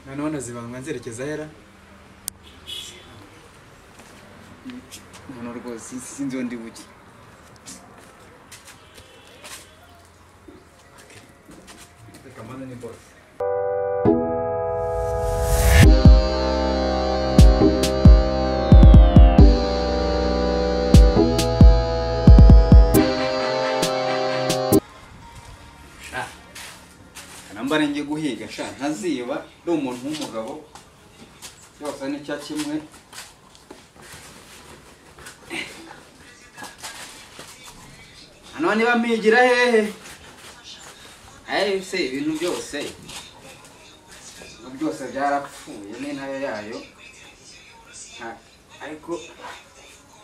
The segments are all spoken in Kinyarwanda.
noneho na zibanga nzerekeza ahera umuntu rwose isi sinzi undi buke reka mbona ni bose sha namba ngiye guhiga sha ntaziba ndi umuntu w'umugabo cyose n'icya kimwe hano niba mpigira hehe ayi se ibintu byose ibintu byose byarapfuye n'intare yayo nta- ariko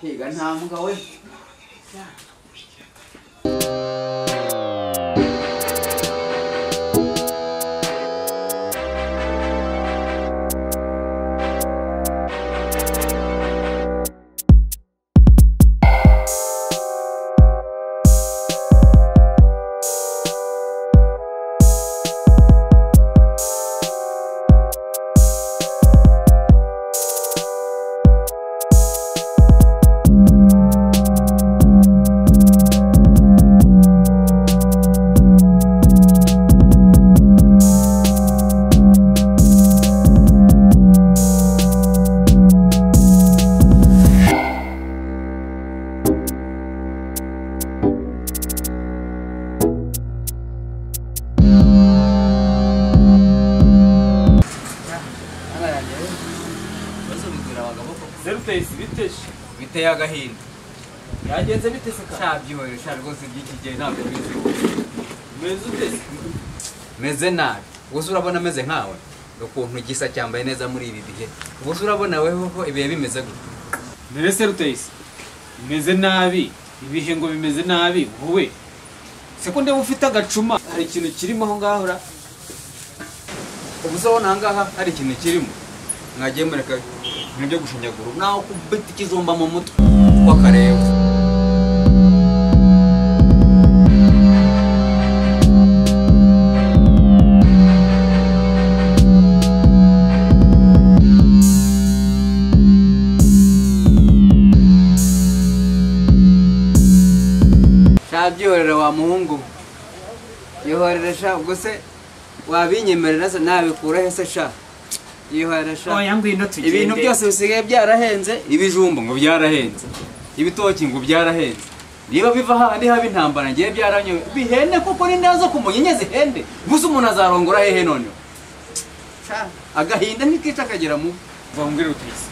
higa nta mbwa we ibibazo bigwira abagabo koko zeru peyisi biteje biteye agahinda byagenze bite se kaka ntabyihoye sha rwose by'iki gihe ntabwo biziho umeze uteze meze nabi gusa urabona ameze nkawe ukuntu gisa cyambaye neza muri ibi bihe gusa urabona weho ko ibihe bimeze gutya mbere se rutayisi bimeze nabi ibihe ngo bimeze nabi wowe se ko ndeba ufite agacuma hari ikintu kirimo aho ngaho ra ubu se ubona aha ngaha hari ikintu kirimo mwagiye mureka ibintu byo gushinyagura nawe kubita ikijumba mu mutwe wakareba shabyihorera wa muhungu we. yihorere sha ubwo se wabinyemerera se nabikura he se sha yihorere sha ngwino ibintu byose bisigaye byarahenze ibijumba ngo byarahenze ibitoki ngo byarahenze niba biva hahandi haba intambara ngewe byaranyoye bihende kuko n'inda zo kumunyinya zihende gusa umuntu azarongora hehe noneho Sha, agahinda ntikica akagera mu vuba mbwira rutayisi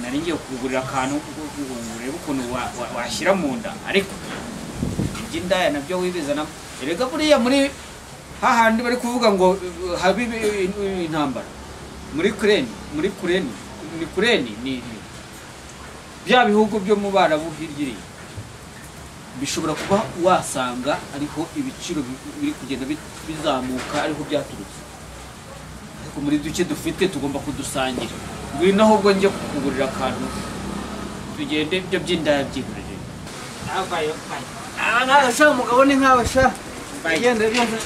nari ngiye kugurira akantu ko kugira ngo urebe ukuntu wa- wa- washyira mu nda ariko iby'indaya nabyo wibizana erega buriya muri hahandi bari kuvuga ngo uh, habe ibi- ibi- intambara muri kureni muri kureni ni kureni ni ni- bya bihugu byo mu barabu hirya iriya bishobora kuba wasanga ariho ibiciro bi- biri kugenda bi- bizamuka ariho byaturutse ariko muri duke dufite tugomba kudusangira ngwino ahubwo njye kukugurira akantu tugende ibyo by'indaya byigurire sha umugabo ni nkawe sha igenda byose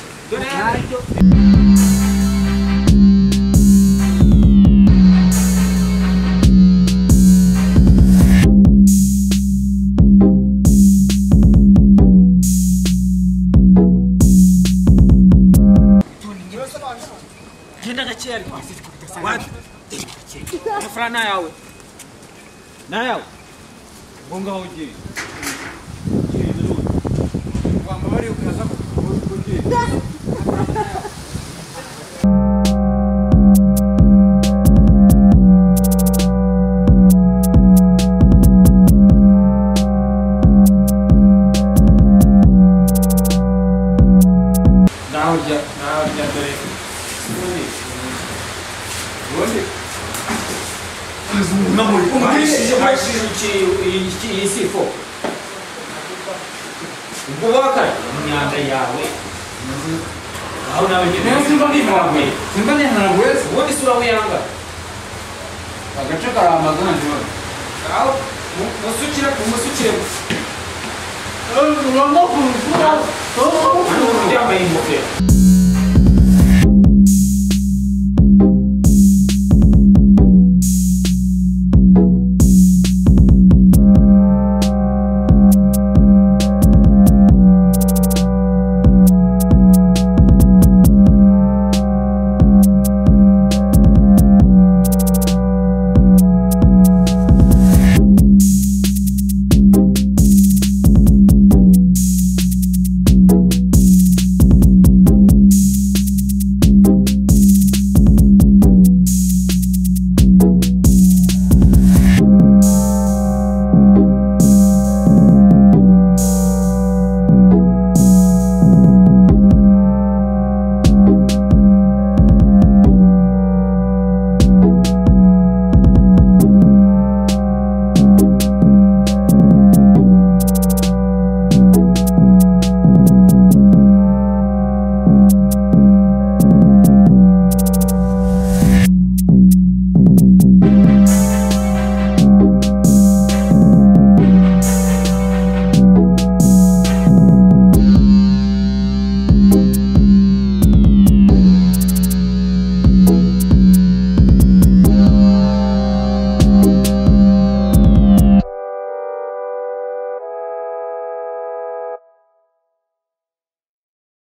genda gake ariko wadi amafaranga ni ayawe ni ayawe ngo ngaho ugiye naho rya naho rya dore umugurishije umugurishije iki- iki- iyi sifo ubwo wakara imyanda yawe aho nawe nyine simba nivanguye simba ntihanagure ubundi isura wiyanga agace karamaganje aho mu- musukire ku musukire urabona ko urupfu ubu yambaye ingofero